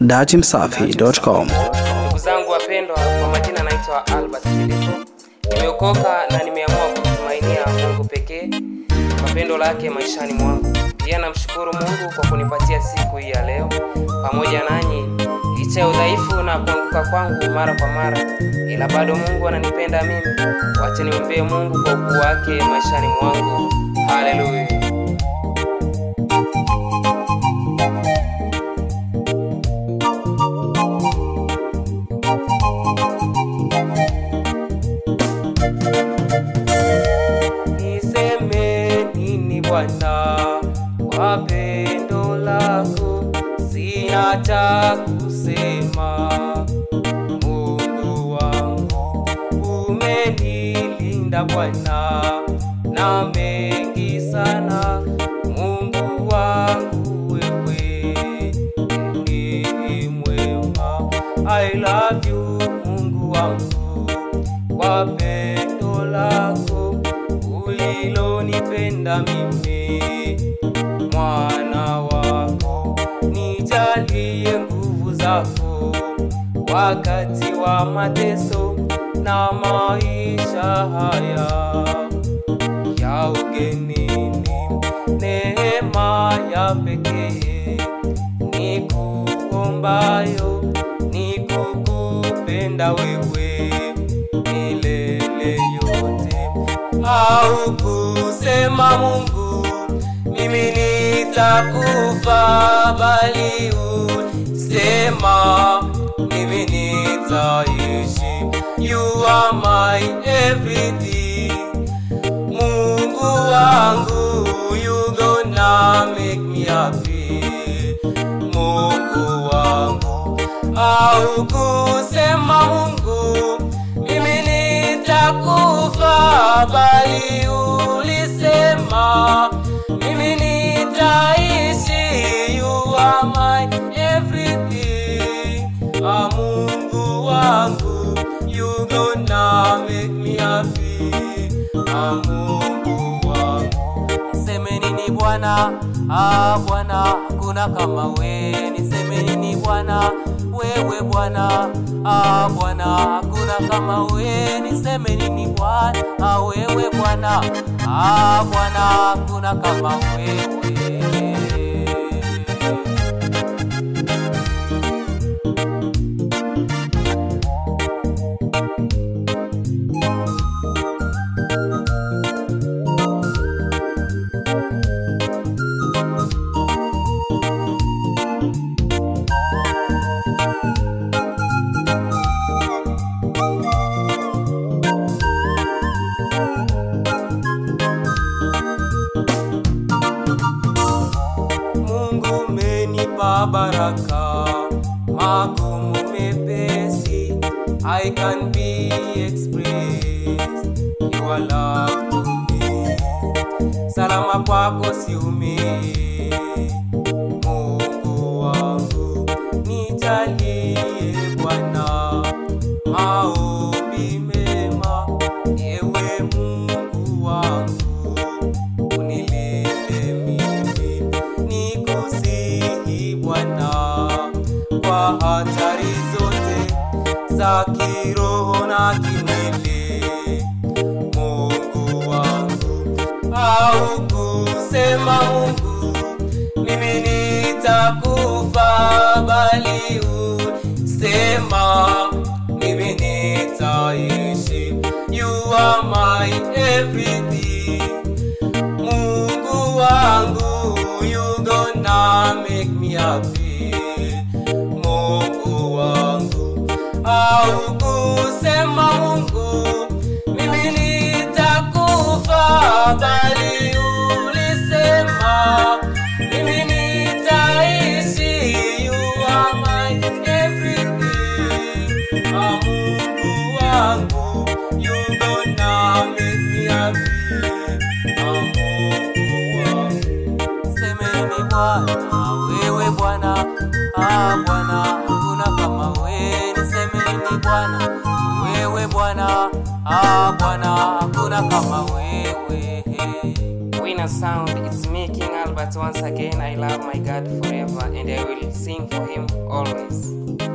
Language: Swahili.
datimsafi.com. Ndugu zangu wapendwa, kwa majina naitwa Albert Filipo. Nimeokoka na nimeamua kumtumainia Mungu pekee kwa pendo lake maishani mwangu. Pia namshukuru Mungu kwa kunipatia siku hii ya leo pamoja nanyi, licha ya udhaifu na kuanguka kwangu mara kwa mara, ila bado Mungu ananipenda mimi. Wacha nimwambie Mungu kwa ukuu wake maishani mwangu. Haleluya. Niseme nini Bwana kwa pendo lako, sina cha kusema. Mungu wangu umenilinda Bwana na mengi sana. Mungu wangu wewe ni mwema. I love you Mungu wangu kwa pendo lako ulilonipenda mimi mwana wako, nijalie nguvu zako wakati wa mateso na maisha haya ya ugenini, neema ya pekee ni kuombayo ni kukupenda wewe milele yote, au kusema Mungu mimi nitakufa, bali usema mimi nitaishi. You are my everything, Mungu wangu, you gonna make me happy, Mungu wangu, au kusema Mungu mimi nitakufa, bali ulisema mimi nitaishi. You are my everything, ah, Mungu wangu, you gonna make me happy, ah, Mungu wangu. Niseme nini Bwana? Ah, Bwana hakuna kama we. Niseme nini Bwana? Wewe Bwana, ah Bwana hakuna kama we. Niseme nini Bwana? Ah, wewe Bwana, ah Bwana hakuna kama wewe. Mungu umenipa baraka, magumu mepesi, I can be expressed your love to me. Salama kwako siumii, Mungu wangu, nijalie Bwana maombi mema, ewe Mungu wangu unilinde mimi, nikusihi Bwana kwa hatari zote za kiroho na kimwili, Mungu wangu, au kusema Mungu mimi nitakufa, bali usema mimi nitaishi. You are my everything Mungu wangu, you gonna make me happy. Mungu wangu, au kusema Mungu, mimi nitakufa, bali ulisema mimi nitaishi. You are my everything. Ah, Mungu wangu, you gonna make me happy. Ah, Mungu wangu. Semeni Bwana, wewe Bwana, ah Bwana, hakuna kama wewe. Nisemeni Bwana, wewe Bwana, ah Bwana, hakuna kama wewe. final sound. It's me, King Albert. Once again, I love my God forever and I will sing for him always.